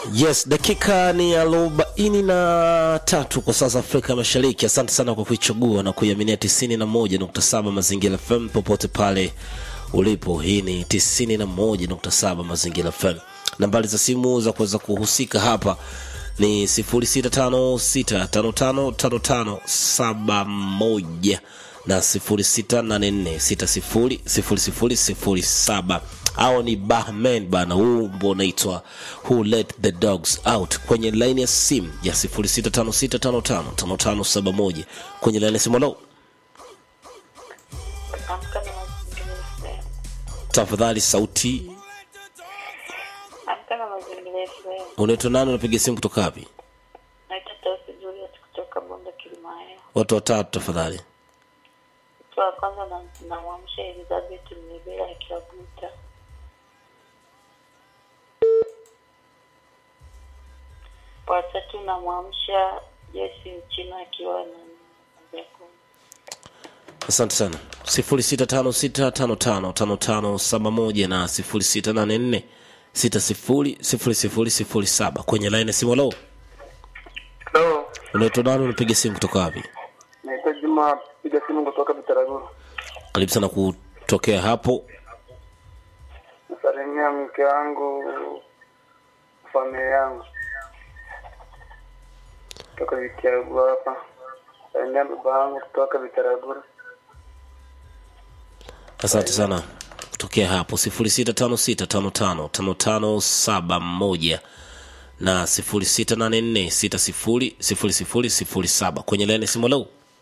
Yes, dakika ni arobaini na tatu kwa sasa Afrika Mashariki. Asante sana kwa kuichagua na kuiaminia tisini na moja nukta saba Mazingira FM popote pale ulipo. Hii ni tisini na moja nukta saba Mazingira FM. Nambari za simu za kuweza kuhusika hapa ni sifuri sita tano sita tano tano tano tano saba moja na sifuri sita nane nne sita sifuri sifuri sifuri sifuri saba au ni Bahman bana, huu wimbo unaitwa Who Let the Dogs Out kwenye laini ya simu ya 0656555571 kwenye laini ya simu. Halo, Amka na mazingira FM. tafadhali sauti. Amka na mazingira FM. Unaitwa nani? Unapiga simu kutoka wapi? Naitwa Tausi Juliet kutoka Bonde Kilimayo. Watu watatu tafadhali. Mtu wa kwanza na namwamsha Elizabeth Mnibela akiwa Buta. Watatu namwamsha Jesi Mchina akiwa na Njakuni. Asante sana. 0656555571 na 0684600007 kwenye laini ya simu. Halo, Hello, unaitwa nani? Unapiga simu kutoka wapi? naitwa Juma, piga simu kutoka Bitaraguru. Karibu sana kutokea hapo. Nasalimia mke wangu, familia yangu kutoka Bitaraguru hapa. Salimia baba yangu kutoka Bitaraguru. Asante sana kutokea hapo 0656555571 na 0684600007 kwenye laini ya simu. Halo,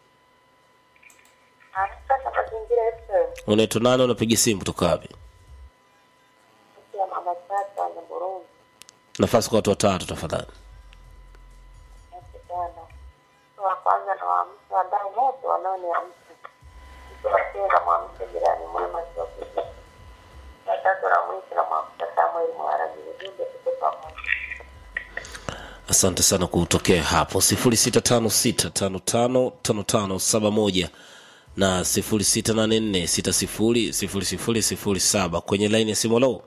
Amka na mazingira FM. unaitwa nani? Unapiga simu kutoka wapi? ya mama tata na Burundi. Nafasi kwa watu watatu tafadhali. Asante sana. Mtu wa kwanza na waamsha wadau wote wanaoniamsha. Mtu wa pili namwamsha jirani mwema akiwa Kuja. Ya tatu na mwisho namwamsha Samuel Mwaraji ujumbe tuko pamoja. Asante sana kutokea hapo 0656555571 na 0684600007 kwenye laini ya simu. Halo,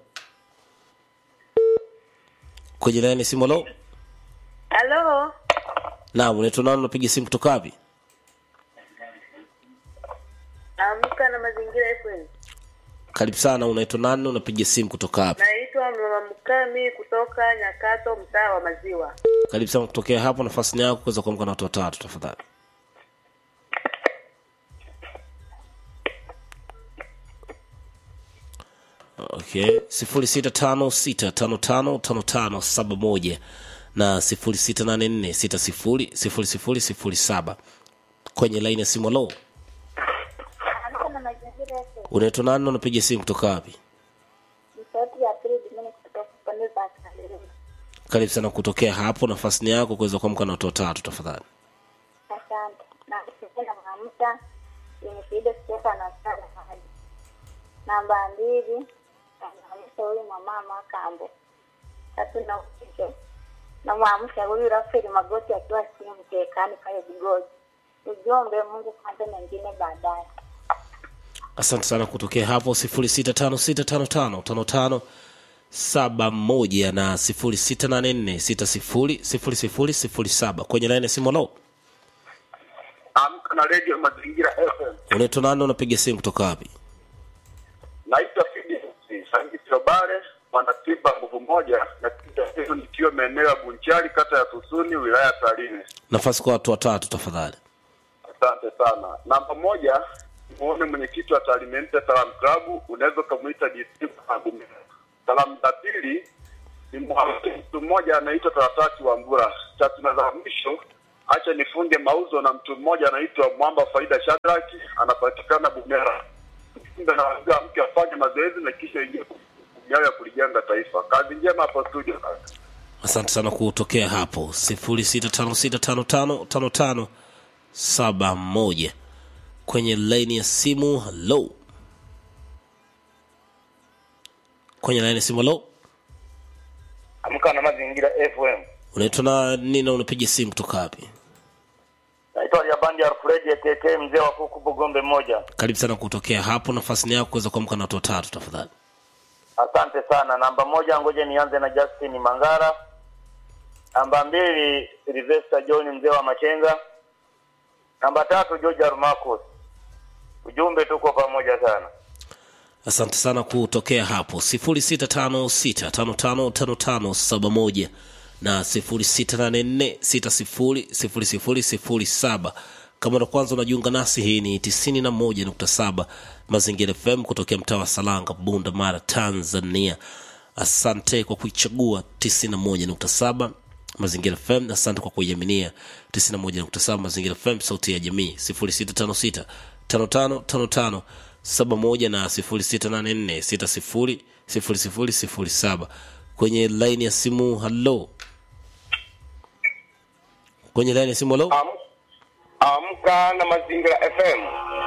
kwenye laini ya simu. Halo, Halo, naam, unaitwa nani? Unapiga simu kutoka wapi? amka na mazingira FM. Karibu sana. Unaitwa nani? Unapiga simu kutoka wapi? Naitwa Mama Mkami kutoka Nyakato, mtaa wa Maziwa. Karibu sana kutokea hapo. Nafasi ni yako kuweza kuamka na watu watatu tafadhali. Okay, sifuri sita tano sita tano tano tano tano saba moja na sifuri sita nane nne sita sifuri sifuri sifuri sifuri saba kwenye laini ya simu. Halo, Amka na mazingira FM. unaitwa nani? na Unapiga simu kutoka wapi? Ni sauti ya pili Dimini kutoka pande za Kalemi. Karibu sana kutokea hapo. Nafasi ni yako kuweza kuamka na watu watatu tafadhali. Asante. Na kupenda maamsha yenye faida kutoka na sana hadi. Namba mbili namwamsha huyu mama Makambo. Tatu na mwisho namwamsha huyu Rafaeli Magoti akiwa simu mkekani pale Bigozi. Ujumbe Mungu kwanza, mengine baadaye. asante sana kutokea hapo sifuri sita tano sita tano tano tano tano saba moja na sifuri sita nane nne sita sifuri sifuri sifuri sifuri saba kwenye laini ya simu. Lo, Amka na Radio Mazingira FM. unaitwa nani? Unapiga simu kutoka wapi? Naitwa Fidi Sangiti Obare, mwanatiba nguvu moja, na kitu nikiwa maeneo ya Bunchari, kata ya Susuni, wilaya ya Tarime. Nafasi kwa watu watatu tafadhali. Asante sana. Namba moja, muone mwenyekiti wa Talimente Salam Club, unaweza ukamwita DC Magumira. Salamu za pili ni mwamke mtu mmoja anaitwa Taratati wa Mbura. Tatu na za mwisho, acha nifunge mauzo na mtu mmoja anaitwa Mwamba Faida Shadraki, anapatikana Bumera. Mjumbe na wazee mke afanye mazoezi na kisha ingie kujawa ya kulijenga taifa. Kazi njema hapo studio kaka. Asante sana kutokea hapo sifuri sita tano sita tano tano tano tano saba moja kwenye laini ya simu. Halo, kwenye laini ya simu. Halo, Amka na mazingira FM. unaitwa nani na unapiga simu kutoka wapi? Naitwa Liabandi Alfred AKK mzee wa kuku Bugombe moja. Karibu sana kutokea hapo. Nafasi ni yako kuweza kuamka na watu watatu tafadhali. Asante sana. Namba moja, ngoja nianze na Justin Mangara. Namba mbili Silvester John mzee wa Machenga. Namba tatu George Armacos. Ujumbe tuko pamoja sana. asante sana kutokea hapo 0656555571 na 0684600007 kama ndo kwanza unajiunga nasi hii ni 91.7 mazingira fm kutokea mtaa wa salanga bunda mara tanzania asante kwa kuichagua 91.7 mazingira fm asante kwa kuiaminia 91.7 mazingira fm sauti ya jamii 0656 5555 71 na 0684 600007 kwenye laini ya simu halo kwenye laini ya simu halo Am- Amka na Mazingira FM.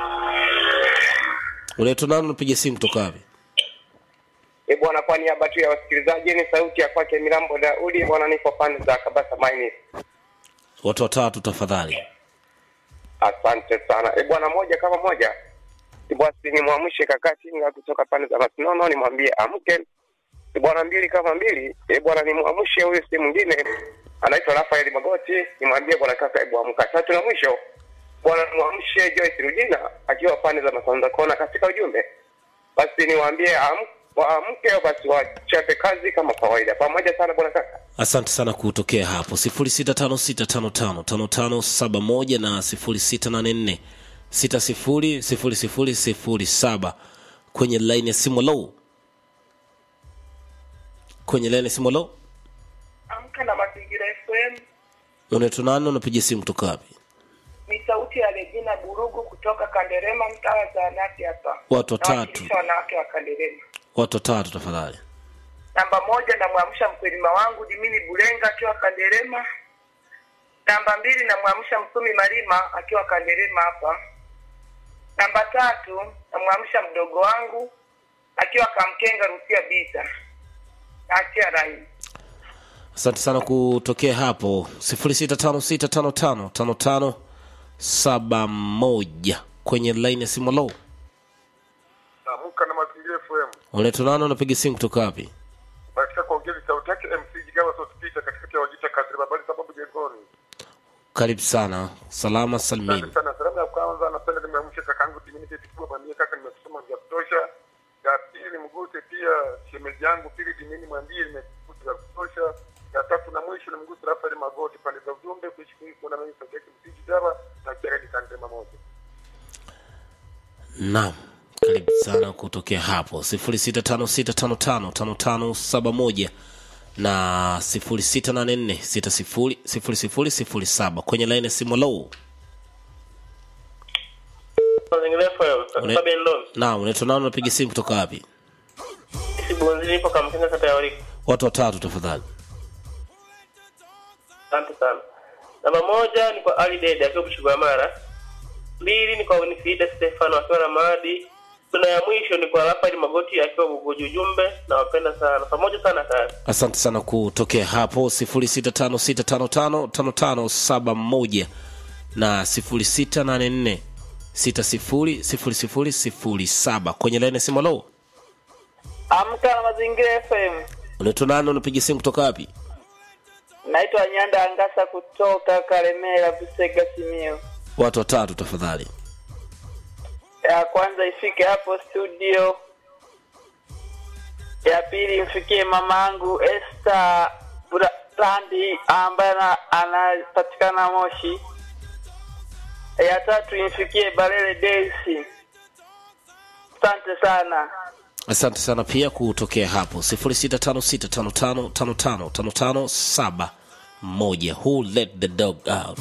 unaitwa nani unapiga simu kutoka wapi E bwana, kwa niaba tu ya wasikilizaji, ni sauti ya kwake Milambo Daudi bwana, nipo pande za Kabasa Mining. watu watatu tafadhali Asante sana e bwana, moja kama moja E basi nimwamshe kakati nga kutoka pande za Masinono, nimwambie amke. E bwana, mbili kama mbili e bwana, nimwamshe huyu si mwingine anaitwa Rafael Magoti, nimwambie bwana kaka, hebu amka. Tatu na mwisho bwana, nimwamshe Joyce Rujina akiwa pande za Masanza Kona katika ujumbe basi niwaambie am- waamke basi wachape kazi kama kawaida pamoja sana bwana kaka asante sana kutokea hapo 0656555571 na 0684600007 kwenye laini ya simu low kwenye laini ya simu low Amka na Mazingira FM unaitwa nani unapiga simu kutoka wapi ni sauti ya Regina Burugu kutoka Kanderema, mtaa wa zahanati hapa. Watu watatu. Nawakilisha wanawake wa Kanderema. watu watatu tafadhali Namba moja, namwamsha mkulima wangu Dimini Bulenga akiwa Kanderema. Namba mbili, namwamsha Msumi Malima akiwa Kanderema hapa. Namba tatu, namwamsha mdogo wangu akiwa Kamkenga Rusia Bita. Naachia rai. asante sana kutokea hapo 0656555571 kwenye laini ya simu low Amka na Mazingira FM. unaitwa nani unapiga simu kutoka wapi Katika kuongeza sauti yake MC Jigawa Sauti Peter katikati ya Wajita Kadri Babali sababu jengoni. karibu sana salama salmini Asante sana. Salamu ya kwanza napenda nimeamsha kakaangu Diminity Tikubwa mwambie kaka nimesoma vya kutosha. Ya pili mgute pia shemeji yangu pili Dimini mwambie nimekuta vya kutosha. Ya tatu na mwisho ni mgute Rafael Magoti pande za ujumbe kuishi kwingi kuona mimi sauti yake MC Jigawa na Jeredi Kandema moja. naam karibu sana kutokea hapo 0656555571 na 0684600007 kwenye laini ya simu low Mazingira FM, Une- Fabian Lon. naam unaitwa nani unapiga simu kutoka wapi Sibunzi nipo Kamkenga kata ya Wariko. watu watatu tafadhali Asante sana. Namba moja ni kwa Ali Dede akiwa Bushigwa Mara. Mbili ni kwa Winifrida Stefano akiwa na Maadi. Tuna ya mwisho ni kwa Rafael Magoti akiwa Bugoji ujumbe na wapenda sana. Pamoja sana kazi. asante sana kutokea hapo 0656555571 na 0684600007 kwenye laini ya simu low Amka na Mazingira FM. unaitwa nani unapiga simu kutoka wapi Naitwa Nyanda Angasa kutoka Karemera, Busega, Simiyu. watu watatu tafadhali Ya kwanza ifike hapo studio, ya pili imfikie mamangu Esther Brandi ambaye ana- anapatikana Moshi, ya tatu imfikie Balele Daisy. Asante sana. asante sana pia kutokea hapo 065655555571 who let the dog out